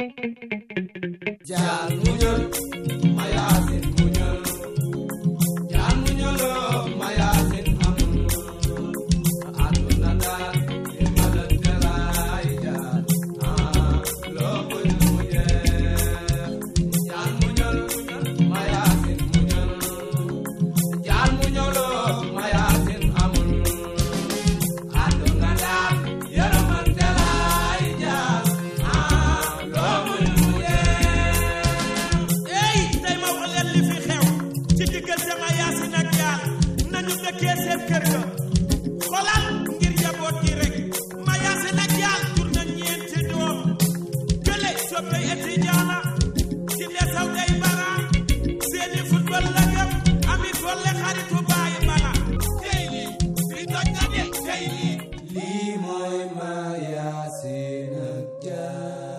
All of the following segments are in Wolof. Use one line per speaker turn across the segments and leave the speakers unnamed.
jaan muñal ma yaasin muñal jaan muñaloo ma yaasin amul àdduna daal li ma la teraay jaan ah loo muñ mu jeex jaan muñal ma yaasin muñal jaan muñaloo ma yaasin amul àdduna daal yërëmal teraay jaan ah loo muñ mu jeex
ey tey ma wax leen li fi xew ci diggante ma yaasin ak jaar nañu dëkkee seen kër ga xolal ngir njaboot gi rek ma yaasin ak jaar jur na ñeenti doom kële soppey étudiant ci ndesaw day bara seeni football la gëm ami golle xaritu bàyyi bala tey lii li toj na de tey lii
lii mooy ma yaasin ak jaar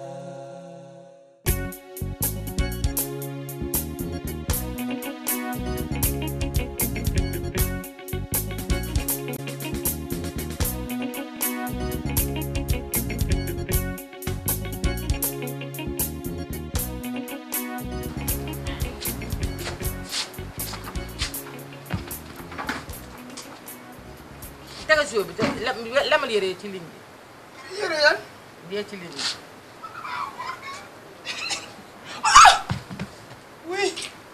tegal sio bi te lem lemal yére ci ligne bi
yére yan
yee ci ligne bi
oui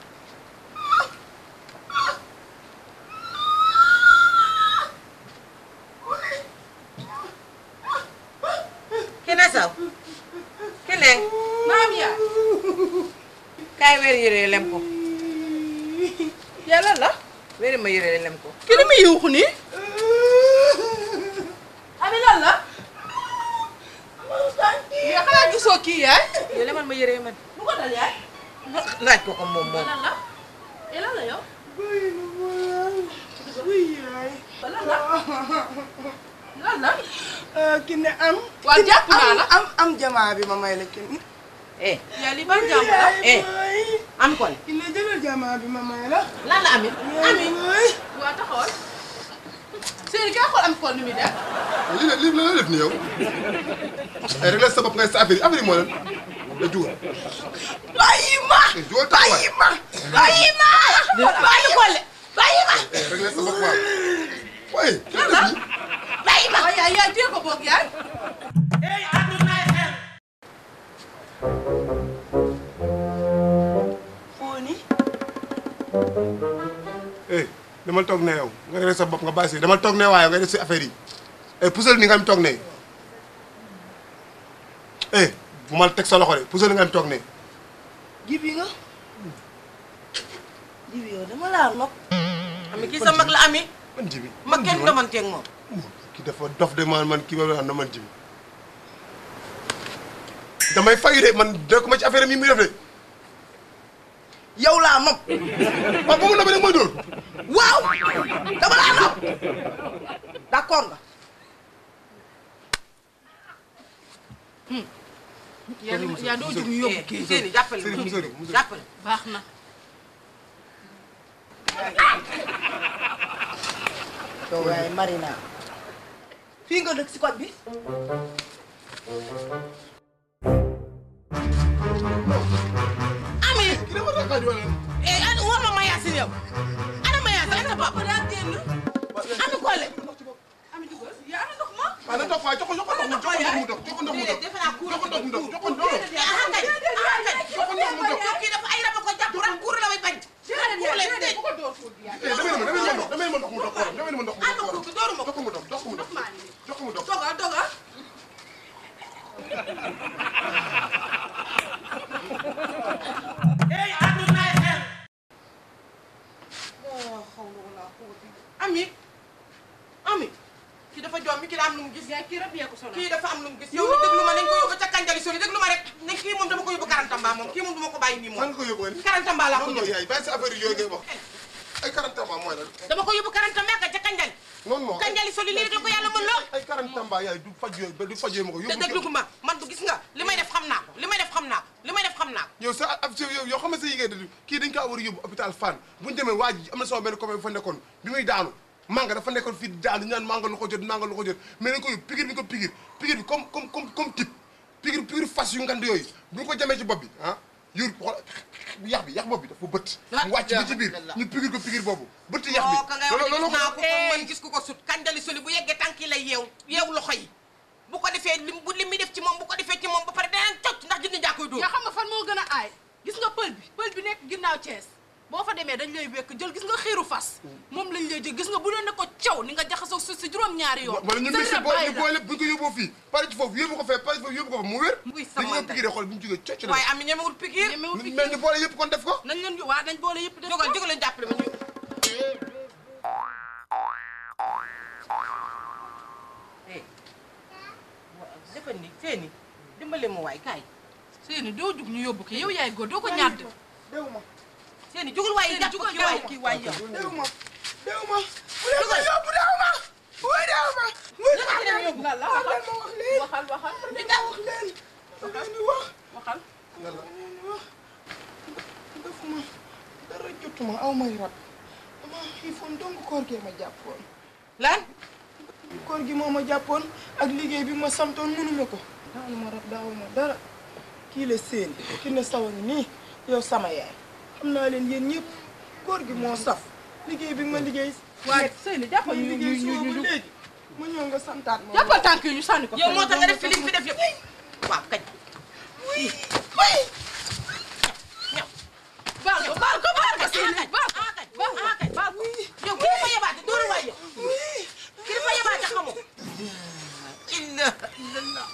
kene saw kene maam ya kaay weer yére lem ko yàlla la weeri ma yére lem ko
ki li muy yuuxu nii
abi lan la
mais xanaa gisoo kii yaay
yow lemal ma yére man
lu ko dal yaay
laaj ko ko moom moom
lan la et lan la yow oui yaay lan la lan la ki ne am
waaw jàpp naa la
am am jamaa bi ma may la kin
eh yaa li ban jàmm la eh am ko
ki ne jëlal jamaa bi ma may la
lan la ami ami
oui
waa taxawal séeri kaa xool am ko ni muy def
lii la lii la la def ni yow ay rek la sa bopp ngay sa affaire yi affaire yi moo leen da jugal
bàyyi ma
jugal taxawaay
bàyyi ma bàyyi ma bàyyi ko le bàyyi ma
eh rek la sa bopp waaw waaye ki la def nii
bàyyi ma yaay yaay téye ko boog yaay
ey àddunaay xel
Foni
eh demal toog ne yow nga rek sa bopp nga bàyyi si demal toog ne waaye nga def si affaire yi eh pusal ni nga am toog ne eh bu ma teg sa loxo de pusal ni nga am toog ne
jibi nga jibi yow dama laa nopp
ami kii sa mag la ami
man jibi
ma kenn demanteeg moom
ki dafa dof de man man kii ba na man jibi damay fayu de man dëkk ma ci affaire yi muy def de
yow laa nopp
waaw ba mu na ba rek mooy dóor
waaw dama laa nopp d'accord nga
yaa yaa doo jug ñu yóbbu kii seeni jàppale
Sëriñ
ma
Musori Musori
jàppale
baax na yow yaay Marina fii nga dëkk si koñ bi
ami
kii dafa ragal di wala
eh ana war ma ma yaasin yow ana ma yaasin ana papa daa génn ami kole ami dugal yaa ana ndox ma
waaw na dox waaye jox ko jox ko ndox mu jox ko ndox mu dox jox ko ndox mu dox
defe naa kuur
jox ko ndox mu dox jox ko ndox
eh ah kay ah kay
jox ko ndox mu dox
kii dafa ay raba ko jàpp rak kuur la may bañ kuur lay tëj
eh damay ma damay ma ndox damay ma ndox mu dox xoolal damay ma ndox mu
ana
dox
kuur bi dooru ma
jox ko mu dox jox ko mu dox jox ko mu dox
doga doga
ey àddunaay xel
ami ami kii dafa joom mi kii daa am lu mu gis kii rab yee ko sonal kii dafa am lu mu gis yow déglu ma nañ ko yóbbu ca kanjali sori déglu ma rek ne kii moom dama ko yóbbu karantamba moom kii moom duma ko bàyyi nii
fan
moom
nga ko yóbbu nga ni
karantamba laa ko
non non
yóbbu
yaay bàyyi sa affaire yooyu ngay wax ay quarante tamba mooy lan
dama ko yóbbu karantamba ka ca kanjali
non non
kanjali soli lii rek la ko yàlla mën loo
ay quarante tamba yaay du faj yooyu ba du faj yooyu ma ko
te
yóbbu
déglu ma man du gis nga li may def xam naa ko li may def xam naa ko li may def xam naa ko
yow sa ab yow yow xam nga sa yi ngay def kii dañ kaa war a yóbbu hôpital Fann bu ñu demee waa ji am na sama benn copain bu fa nekkoon bi muy daanu manga dafa nekkoon fii di daanu ñu naan manga lu ko jot manga lu ko jot mais dañ ko yóbbu pigir bi ko pigir pigir bi comme comme comme comme type pigir pigir fas yu ngand yooyu bu ñu ko jamee ci bopp bi ah yur xool yax bi yax bopp bi dafa bëtt mu wàcc ba ci biir ñu pigir ko pigir boobu bëtt yax bi
oo ka ngay wax
loolu
ne gis naa
ko
ko ko man gis ku ko sut kanjali soli bu yeggee tànk yi lay yeew yeew loxo yi bu ko defee lim bu lim mi def ci moom bu ko defee ci moom ba pare daneen cocc ndax jinne jaa koy dóor
yaa xam nga fan moo gën a aay gis nga pël bi pël bi nekk ginnaaw Thiès boo fa demee dañ lay wekk jël gis nga xiiru fas moom lañ lay jël gis nga bu doon ne ko caw ni nga jaxasoo suuf si juróom-ñaari yoon
wala ñu
sa
mixé
rab
boo
bàyyi
ñu
la.
boole bu ñu ko yóbboo fii pare ci foofu yóbbu ko fee pare ci foofu yóbbu ko fa mu wér
Muy
dañu
sama
ko
ndey.
pigiree xool bu ñu jógee cocc
waaye am ñemewul pikiir
ñemewul fi
mais ñu boole yëpp kon def ko
nañ leen waa nañ boole yëpp def
jógal jógal leen jàppale ma ñu eh defal ni seeni dimbale ma waay kaay
seeni doo jug ñu yóbbu ki yow yaay góor doo ko ñàdd
dew ma
seeni jógal waay
Seeni,
jàpp
jógal
kii waay
gaaw.
kii waay yow
dew ma dew ma bu leen ma yóbbu dew ma wuy dew ma wuy
Lu tax ñu dem yóbbu?
la la
wax leen ma wax leen
waxal waxal
li nga wax leen da leen di wax
waxal
yàlla
da leen di wax defuma dara jotuma aw may rab dama xiifoon donc koor gee ma jàppoon
lan
koor gi moo ma jàppoon ak liggéey bi ma santoon mënuma ko daawuma rab daawuma dara kii la seen ki ne sawa ngi nii yow sama yaay xam naa leen yéen ñëpp koor gi moo saf liggéey bi ma liggéey
waaye Seyni jàppal
may
ñu
liggéey
ñu
suba
ñu
ba
ñu
léegi ma ñëw nga santaat ma
jàppal tànk yi ñu sànni ko
yow moo tax nga def fi li nga fi def yëpp waaw kañ
baal ko baal ko baal ko Seyni baal ko
ah kañ ah kañ baal ko yow kii dafa yebaate dóoru waay yow kii dafa yebaate xamoo illa illallah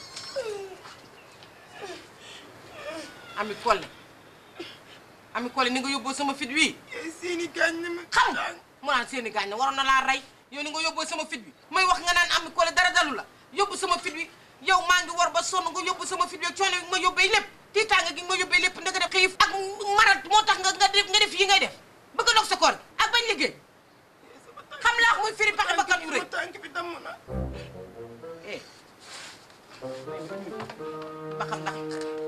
ami Collé ami Collé ni nga yóbboo sama fit wi
seeni gaañ na ma
xam nga mu naan seeni gaañ na waroon na laa rey yow ni nga yóbboo sama fit bi may wax nga naan ami Collé dara dalu la yóbbu sama fit wi yow maa ngi war ba sonn nga yóbbu sama fit wi ak coono bi ma yóbbee lépp tiitaanga gi nga ma yóbbee lépp ndeka def xiif ak marat moo tax nga nga def nga def yi ngay def bëgg a dog sa koor gi ak bañ liggéey xam laa muy firi paxe bakkan yu rëy
tànk bi damm na
eh ba xam ndax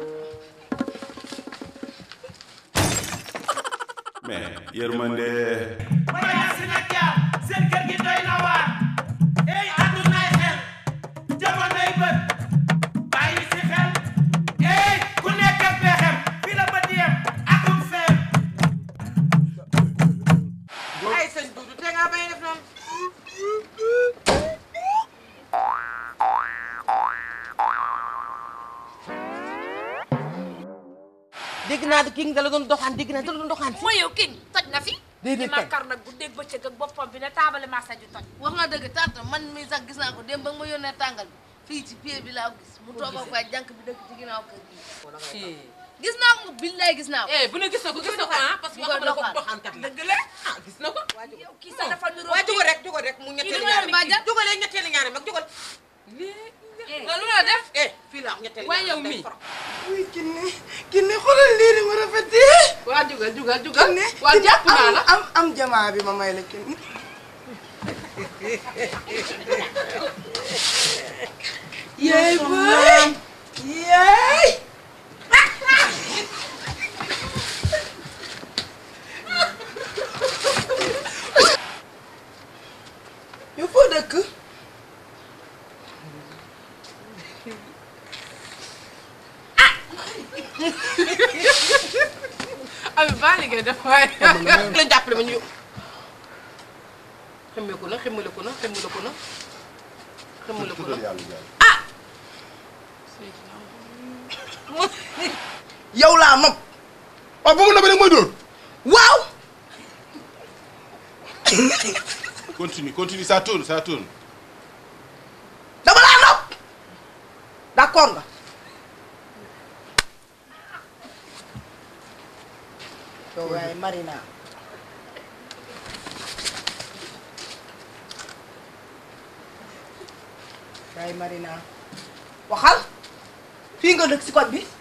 mais yërmande
Maya si nag jaar seen kër gi doy na waar ey àddunaay xel jamonoy bët bàyyi si xel ey ku nekk ak pexem fi la bët yem akum feem
ay sëñ Dudu te ngaa bañ a def noonu dégg naa kii nga la doon doxaan dégg naa da la doon doxaan
mooy yow king toj na fi.
Déedéet
di ma
kay.
kar nag bu dégg bëccëg ak boppam bi ne taabale massa ju toj.
wax nga dëgg tante man mii sax gis naa ko démb ba nga ma yónnee tàngal bi fii ci pied bi laa ko gis mu toog ak waay jànk bi dëkk ci ginnaaw kër gi gis naa ko billaay gis naa ko
eh bu ne gis na ko gis na ko ah parce que
Mu koy
xam nga ko
doxaan.
doxaankat la dëgg la ah gis na ko
yow kii sax dafa niroo
waaye jógal rek jógal rek mu ñetteelu
li nga
ñaari
yor bàjjan?
jógalee ñetteelu ñaari mag jógal
nga lu la def
eh fii la wax ñetteelu
Waaye
ñaari
yow
day
mii.
foro.
wuy kinne kinne xoolal lii ni ma rafetee
waa jugal jugal jugal
kinne
waa
kinne,
jàpp naa
am-
la
am am jamaa bi ma may la kinne yaay boy yaay yow foo dëkk
ami baa liggéey def waaye
la jàppale ma ñu xemmeeku na xemmaleku na xemmaleku na xemmaleku na
yow laa nopp
waaw ba mu nabee rek mooy dóor
waaw
continue continue ça tourne ça tourne
dama laa nopp d'accord nga yow yaay Marina yaay Marina waxal fii nga dëkk si koñ bi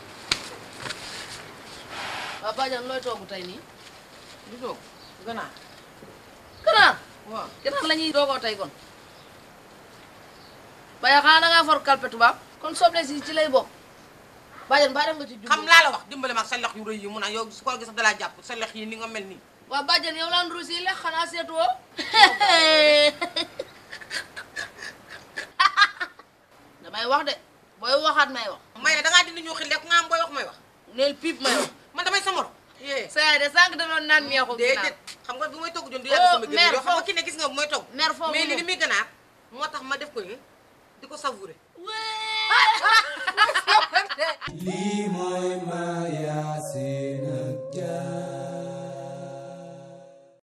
waa Badiane looy toogu tey nii
du toog ganaar
ganaar
waaw
ganaar la ñuy doogoo tey kon Badiane xanaa da ngaa for kalpe tubaab kon soble si ci lay bokk Badiane baa def nga ci jublu
xam laa la wax dimbale ma ak sa lex yu rëy yi mu naan yow su ko gis dalaa jàpp sa lex yi ni nga mel nii
waa Badiane yow laan ruus yi lex xanaa seetuwoo damay wax de booy waxaat may wax
may ne dangaa dindi ñu xil lekk nga am booy wax may wax
neel piip may wax
man damay sa morom yee
sa yaay de sànq da doon naan meexu
déedéet xam nga bu may togg jon du yàgg
Oh,
sama
mère,
génn yoo xam nga
foofu-
ki ne gis nga bu may togg
mer foofu
mais li
moom.
li muy ganaar moo tax ma def ko ni di ko savourer
ginnaaw
lii